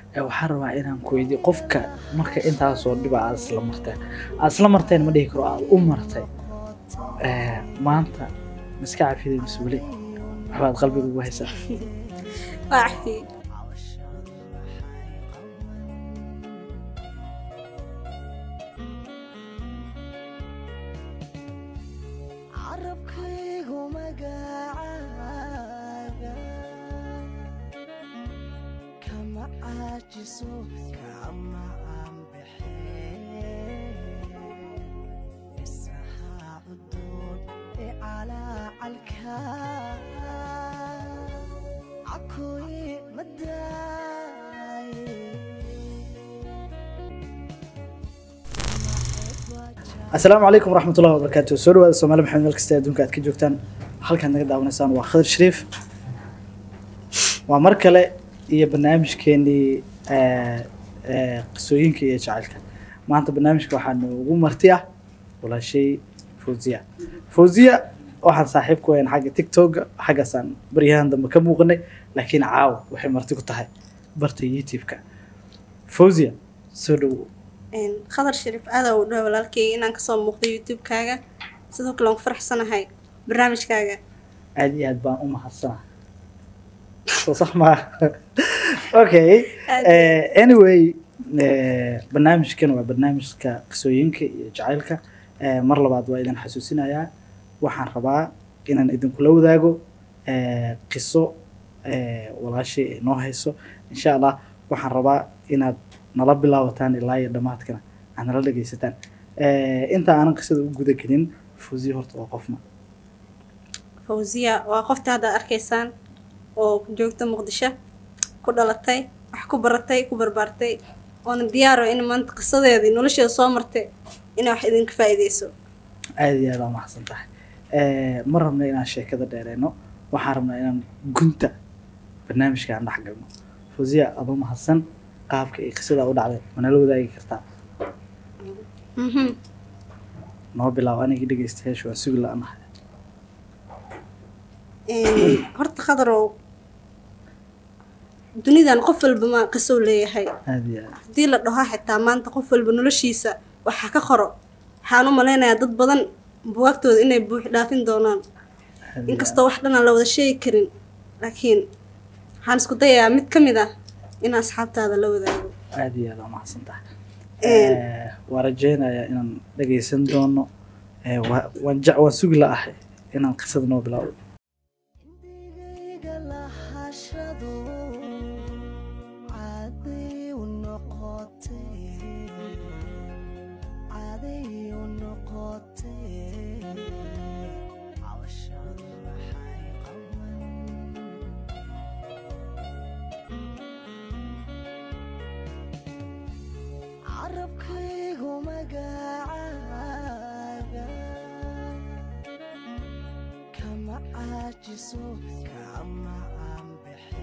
ee waxaan rabaa inaan ku weydiiyo qofka marka intaasoo dhiba aad isla marteen aad isla marteen ma dhihi karo aad u martay ee, maanta miska cafiday mise weli waxbaad qalbiga ugu haysaa waa cafiyey carabkaygu magacaaga kama caajiso kama aanbixe isahaa cudoon ee calaacalka cakuyi madaaye asalaamu calaykum waraxmatullahi wabarakaatu soo dhawaada soomaali maxamed meel kasta adduunka aad ka joogtaan halkaad naga daawanaysaan waa khadir shariif waa mar kale iyo barnaamijkeenii ee, ee, qisooyinka iyo jacaylka maanta barnaamijka waxaa noogu marti ah walaashay fawziya fawziya waxaan saaxiib ku hayn xagga tiktoka xaggaasaan baryahan dambe ka muuqanay laakiin caawa waxay marti ku tahay barta youtube-ka fawziya soo dhowo Een, khadar shariif aada u dhawa walaalkeyga inaan kasoo muuqdo youtube-kaaga sidoo kale waan ku faraxsanahay barnaamijkaaga aad iyo aad baan u mahadsanahay soo sax maa okay Aad eh, anyway eh, barnaamijkan waa barnaamijka qisooyinka iyo jacaylka Eh, mar labaad waa idin xasuusinayaa waxaan rabaa inaan idinkula wadaago eh, qiso eh, walaashay ay noo hayso insha allah waxaan rabaa inaad nala bilaabataan ilaa iyo dhammaadkana aad nala dhegaysataan Eh, inta aanan qisada u guda gelin fuuziya horta waa qofna fawziya waa qofta hadda arkaysaan oo joogta muqdisho ku dhalatay wax ku baratay ku barbaartay oona diyaaro in maanta qisadeedii nolosheeda soo martay inay wax idinka faa'iideyso aada iyo aada aa mahadsan tahay Eh, ma rabna inaan sheekada dheereyno waxaan rabnaa inaan gunta barnaamijka aan dhex galno fawziya aba mahadsan qaabka ay qisada u dhacday manala wadaagi kartaa Mhm. noo bilaab anigii dhegeystayaashu waan sugi la-nahay Een, horta khadarow dunidan qof walba ma qisow leeyahay aada iyo aada haddii la dhaho xitaa maanta qof walba noloshiisa waxa ka qoro waxaan u malaynayaa dad badan buwaagtooda inay buux dhaafin doonaan aada iyo inkastoo wax dhan aan la wada sheegi karin laakiin waxaan isku dayayaa mid ka mid ah in asxaabtaada la wadaago aada aada iyo aada aa mahadsan tahay Een. Eh, waan rajeynayaa inaan dhegeysan doono Eh, waa- waan je- waan sugi la-ahay inaan qisada noo bilaabo indigayga lahashadu caday u noqotay caday u noqotay cawshadu waxay qaban carabkaygu magacaaga kama caajiso kama aanbixe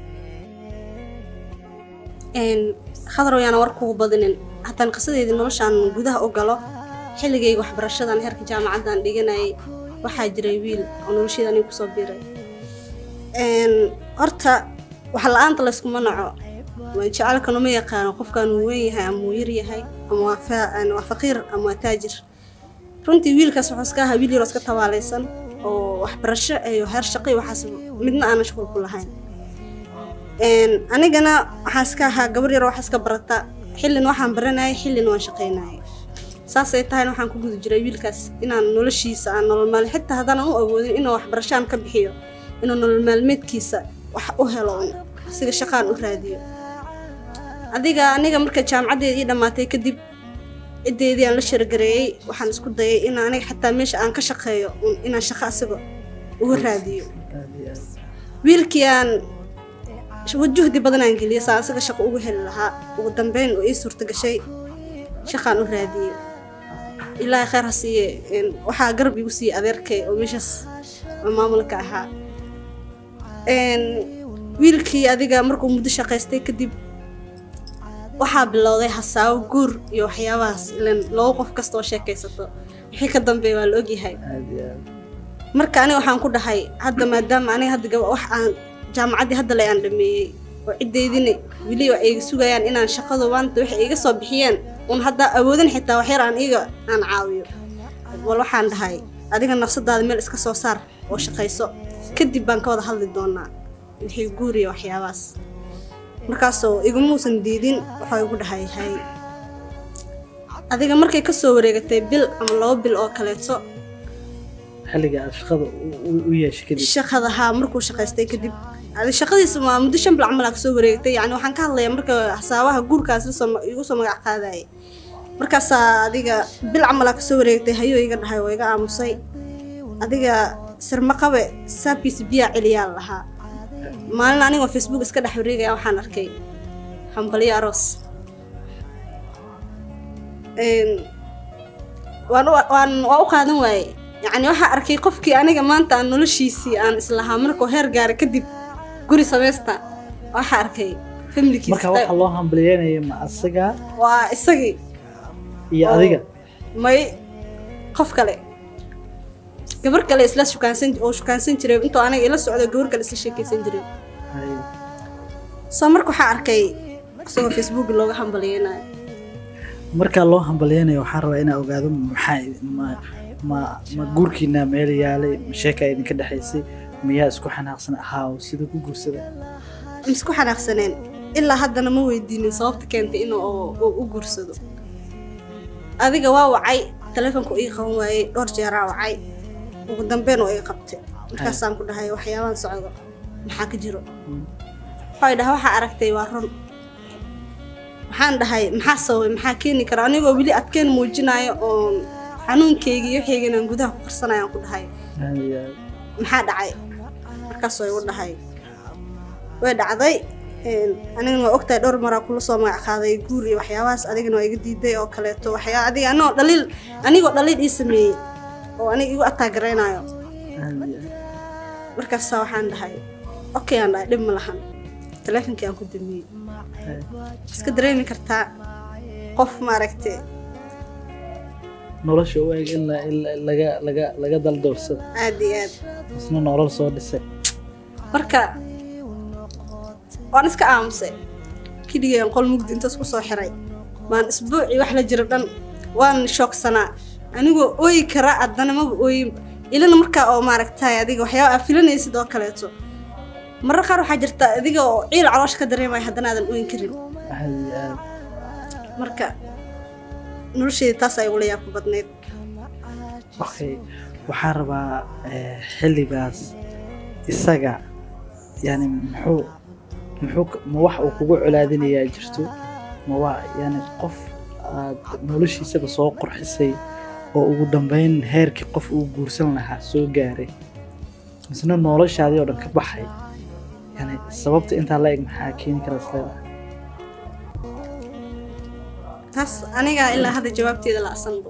Een, khadarow yaana war kugu badinin haddaan qisadeedii noloshaan gudaha u galo xilligayga waxbarashadan heerka jaamacaddan dhiganayay waxaa jiray wiil oo nolosheeda aniga kusoo biiray Een, horta wax la-aanta layskuma naco waa jecelka numa yaqaano qofkaan uu weyn yahay ama uu yar yahay ama waa fa- aan- waa faqiir ama waa taajir runtii wiilkaas wuxuu iska ahaa wiil yaroo iska tabaalaysan oo waxbarasho iyo heer shaqo iyo waxaas midna aanan shuqul ku lahayn Een, anigana waxaa iska ahaa gabar yaroo wax iska barata xillin waxaan baranayay xillin waan shaqaynayay saasay tahayna waxaan ku guda jiray wiilkaas inaan noloshiisa aan nolol maal xitaa haddaanan u awoodin inuu waxbarashaan ka bixiyo inuu nolol maalmeedkiisa wax u helo un asiga shaqaan u raadiyo adiga aniga marka jaamacaddeeda ii dhammaatay kadib ciddeedii aan la shirgareeyey waxaan isku dayay in aniga xataa meesha aan ka shaqeeyo un inaan shaqo asiga uga raadiyo aada iyo aada wiilkii aan juhdi badan aan geliyay saa asiga shaqo ugu heli lahaa ugu dambeyn oo ii suurta gashay shaqaan u raadiyey ilaahay khayr ha siiye een, waxaa garab igu siiyey adeerkay oo meeshaas oo maamulka ahaa Een, wiilkii adiga markuu muddo shaqaystay kadib waxaa bilowday hasaawo guur iyo waxyaabahaas ilan labo qof kasta oo sheekaysato wixii ka dambeeya waa la ogyahay aada iyo aada marka aniga waxaan ku dhahay hadda maadaama aniga hadda gaba wax aan jaamacaddii hadda le aan dhameeyey oo ciddeydina weli oo ay sugayaan inaan shaqadu maanta waxay iga soo bixiyeen un haddaa awoodin xitaa waxyar aan iga aan caawiyo wal waxaan dhahay adiga nafsadaada meel iska soo saar oo shaqayso kadib baan ka wada hadli doonaa wixii guuriya waxyaabahaas markaasoo igamuusan diidin waxaa igu dhahay hay adiga markay ka soo wareegatay bil ama labo bil oo kaleeto xilliga aad shaqada u- u- u yeeshay kadib shaqada haa markuu shaqaystay kadib adi shaqadiisa waa muddo shan bil camal aa kasoo wareegtay yani waxaan ka hadlayaa marka hasaabaha guurkaas lasoo igu soo magac qaadayay markaasaa adiga bil camal aa kasoo wareegtay hayuu iga dhahay oo iga aamusay adiga sirmaqabe saabkiisa biyaa celiyaa lahaa maalin anigoo facebook iska dhex wareegaya waxaan arkay hambalyo aroos Een, waan u- waan waa u qaadan waaye yacni waxaa arkay qofkii aniga maanta aan noloshiisii aan islahaa markuu heer gaara kadib guri samaysta waxaa arkay marka familkiisa waxaa loo hambalyeynaya ma asaga waa isagii iyo Oo. adiga may qof kale gabar kale isla shukaansan oo shukaansan jiray intuu aniga ila socdo gabar kale isla sheekaysan jiray Hay. soo marka waxaa arkay isagoo facebook looga hambalyeynayo markaa loo hambalyeynayo waxaan rabaa inaa ogaado maxaa ma ma ma guurkiina meel yaalay ma sheekaa idinka dhexaysay miyaa isku xanaaqsan ahaa sida ku guursada misku xanaaqsaneen ilaa haddana ma weydiinin sababta keentay inuu uu u guursado adiga waa wacay taleefonku ii qaban waayey dhowr jeeraa wacay ugu dambeyn oo ii qabtay markaasaan ku dhahay waxyaabaan socdo maxaa ka jiro waxay dhahay waxaa aragtay waa run waxaan dhahay maxaa sababay maxaa keeni kara anigoo weli adkeen muujinayo oon xanuunkeyga iyo waxayga inaan gudaha ku qarsanayaan ku dhahay Hay. maxaa dhacay markaasoo igu dhahay way dhacday een, anigana waa ogtahay dhowr maraa kula soo magac qaaday guur iyo waxyaabahaas adigana waa iga diiday oo kaleeto waxyaa adiga anigoo dhaliil anigoo dhaliil ii sameeyey oo aniga igu ataagaraynayo Hay. markaasaa waxaan dhahay okay aan dhahay dhib ma lahan taleefonkii aan ku damiyey Hay. iska dareemi kartaa qof maaragte nolosha u eg in la- in la- laga laga laga daldoorsada aad iyo aad isna nolol soo dhisay marka waan iska aamusay kiligeen qol mugdi intaas ku soo xiray baan isbuucii wax la jiro dhan waan shoogsanaa anigoo ooyi kara haddana maba ooyin ilana markaa oo maaragtay adiga waxyaaba aa filanaysid oo kaleeto marar qaar waxaa jirta adiga oo ciil caloosha ka dareemaya haddana aadan ooyin karin Hay. Hay. marka nolosheeda taas ay ugula yaabka badnayd okay waxaan rabaa eh, xilligaas isaga yani muxuu muxuu ka- ma wax uu kugu colaadinayaa jirto ma waa yani qof aad noloshiisaba soo qurxisay oo ugu dambeyn heerkii qof uu guursan lahaa soo gaaray misna noloshaadii oo dhan ka baxay yani sababta intaa la eg maxaa keeni kara isleedahay taas anigaa ilaa hadda jawaabteeda la asanbo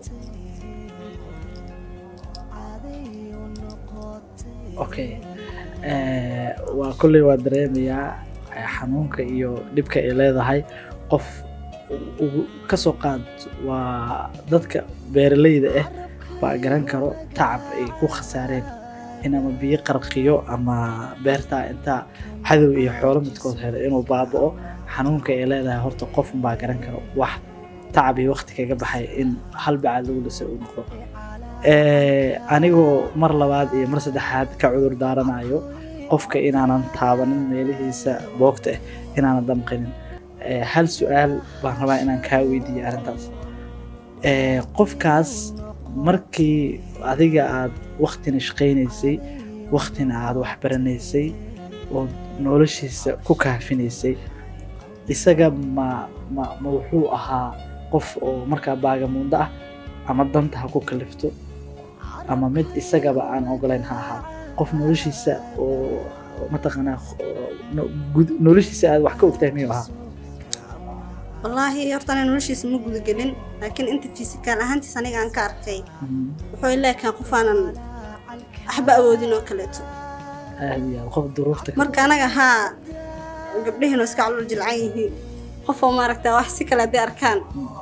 okay Eh, waa kolley waa dareemayaa eh, xanuunka iyo dhibka ay leedahay qof u- ugu kasoo qaad waa dadka beeralayda ah baa garan karo tacab ay ku khasaareen in ama biyo qarqiyo ama beertaa intaa cadow iyo xoolo midkood helo inuu baaba'o xanuunka ay leedahay horta qof baa garan karo wax tacab iyo waqti kaga baxay in hal bacaad lagu lisay uu noqdo Eh, anigoo mar labaad iyo mar saddexaad ka cudur daaranayo qofka inaanan taabanin meelihiisa boogta ah inaanan damqinin Eh, hal su-aal baan rabaa inaan kaa weydiiyo arrintaas Eh, qofkaas markii adiga aad waktina shaqaynaysay waktina aad waxbaranaysay oo noloshiisa ku kaafinaysay isaga ma ma ma wuxuu ahaa qof oo markaa baagamundo ah ama danta ha ku kalifto ama mid isagaba aan ogolayn ha ahaa qof noloshiisa oo mataqaanaa oo no- gud- noloshiisa aad wax ka ogtahay miyuu ahaa wallaahi horta ana noloshiisa ma gudagelin laakiin inta fisikaal ahaantiis aniga aan ka arkay Mm, wuxuu ileekaan qof aanan waxba awoodin oo kaleeto aad iyo aad qof duruufta ka- marka anaga haa gabdhahiinu iska calol jilcan yihiin qofoo maaragta wax si kale hadday arkaan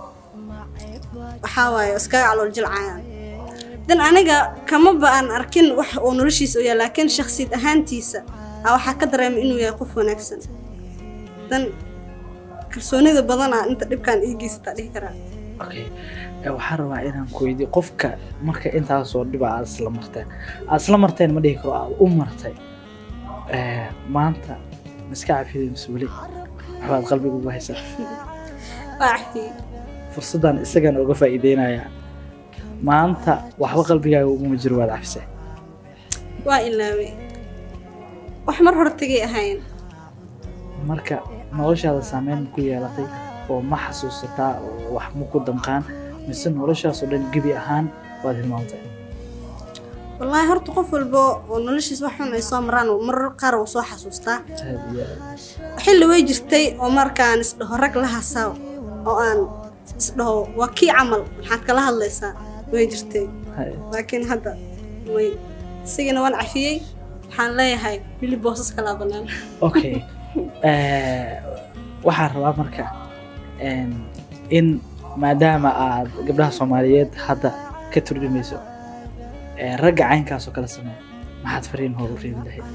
waxaa waaye iskaga calool jilcayaan dan aniga kamaba aan arkin wax uu noloshiisa u yahay laakiin shakhsiyad ahaantiisa aa waxaa ka dareemay inuu yahay qof wanaagsan dan kalsoonida badana inta dhibkaan ii geysataa dhihi karaa okay Eh, waxaan rabaa inaan ku weydiiyo qofka marka intaasoo dhiba aad isla marteen aad isla marteen ma dhihi karo aad u martay Eh, maanta miska cafiyday mise weli waxbaad qalbiga ugu haysaa waa cafiyey fursaddan isagana uga faa'iideynayaa maanta waxba qalbigaaga uguma jiro waad cafisay waa ilaaway wax mar hore tegay ahayn marka noloshaada saameyn ma ku yeelatay oo ma xasuusataa oo wax ma ku damqaan mise noloshaasoo dhan gebi ahaan waad hilmaamtay wallaahi horta qof walba oo noloshiis wax xun ay soo maraan marar qaar wuu soo xasuustaa aad iyo aad xilli way jirtay oo markaan isdhaho rag la hasaa oo aan isdhaho waa kii camal maxaad kala hadlaysaa way jirtay Hay. laakiin hadda way isigana waan cafiyey waxaan leeyahay wili boosas kalaa bannaan okay Eh, waxaan rabaa marka em, in maadaama aad gabdhaha soomaaliyeed hadda ka turjumayso eh, ragga caynkaasoo kala sameeya maxaad fariin hor u reebi lahayd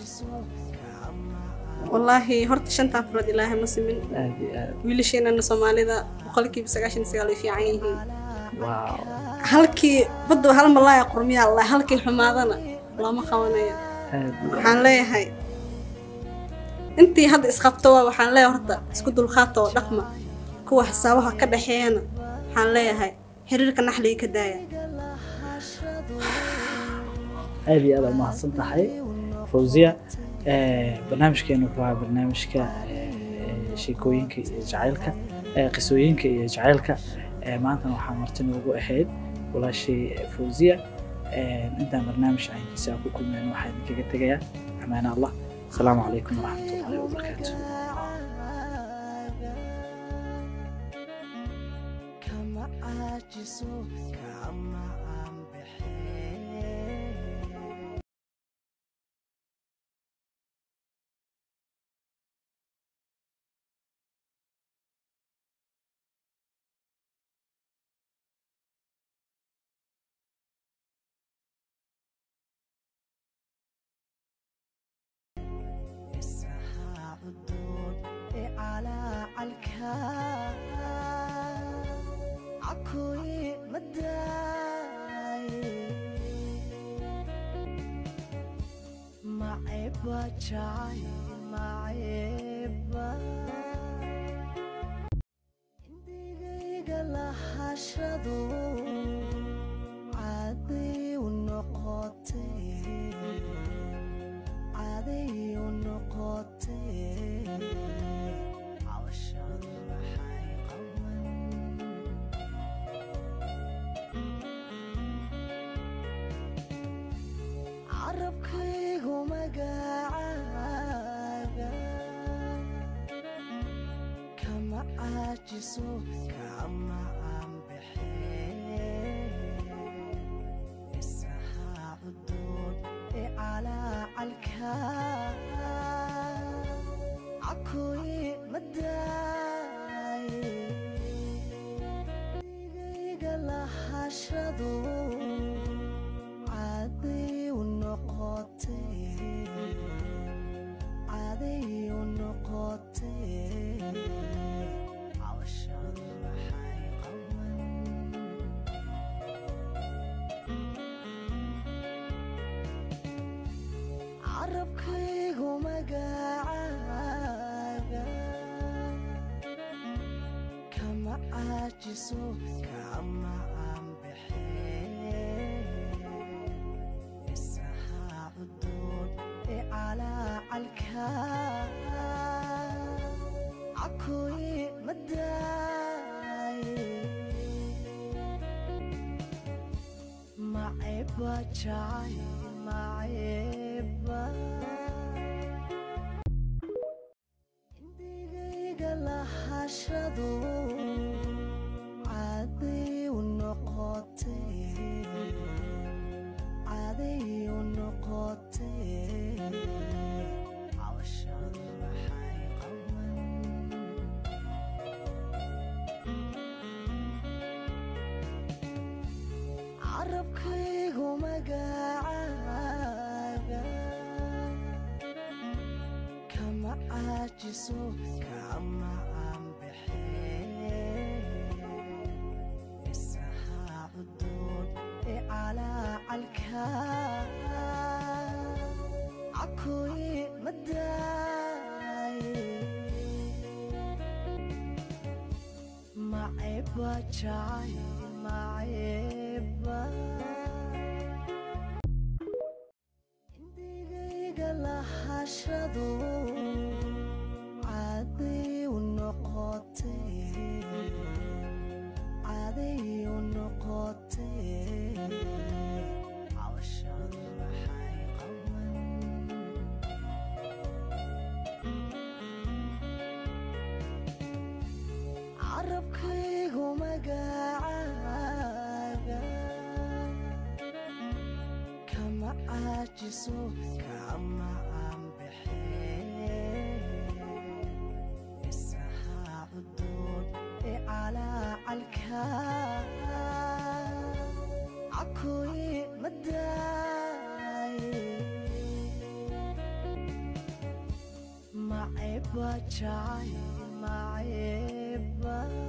wallaahi horta shantaan furood ilaahay ma simin aad iyo aad wiilasheenana soomaalida boqolkiiba sagaashan iyo sagaal way fiican yihiin wow halkii badda hal malaaya qurmiyaa la halkii xumaadana looma qabanayo aad iyo waxaan leeyahay intii hadda isqabto waa waxaan leeyahay horta isku dulqaata oo dhaqma kuwa xisaabaha ka dhexeeyana waxaan leeyahay xiriirka naxliga ka daaya aad iyo aad aad mahadsan tahay fawziya Eh, barnaamijkeenu wuxuu ahaa barnaamijka eh, sheekooyinka iyo jacaylka eh, qisooyinka iyo jacaylka Eh, maantana waxaa marti noogu ahayd walaashay eh, fawziya Eh, intaan barnaamij caynkiisa aan ku kulmeen waxaa idinkaga tegayaa amaana allah asalaamu calaykum waraxmatullahi wabarakaatu kama caajiso kama aan bixin isahaa cudoon ee calaacalka cakuyi madaaye maceba jacay maceba indigayga lahashadu caday u noqotay caday u noqotay cawashadu waxay qaban carabkaygu magacaaga kama caajiso kama aan bixin isahaa cudoon ee calaacalka cakuyi madaaye igayga lahashadu caday u noqotay caday u noqotay cawashadu waxay qaban carabkaygu magacaaga kama caajiso kama aan bixin isahaa cudoon ee calaacalka cakuyi madaaye maceba jacay maceba indigayga lahashadu caday u noqotay caday u noqotay cawashadu waxay qaban carabkaygu magacaaga kama caaji caajiso kama aan bixin isahaa cudoon ee calaacalka cakoye madaaye maceba jacay maceba indigayga lahashadu caday u noqotay caday u noqotay cawashadu maxay qaban carabkaygu magacaaga kama caajiso kama aan bixin isahaa cudoon ee calaacalka cakoye madaaye maceba jacay maceba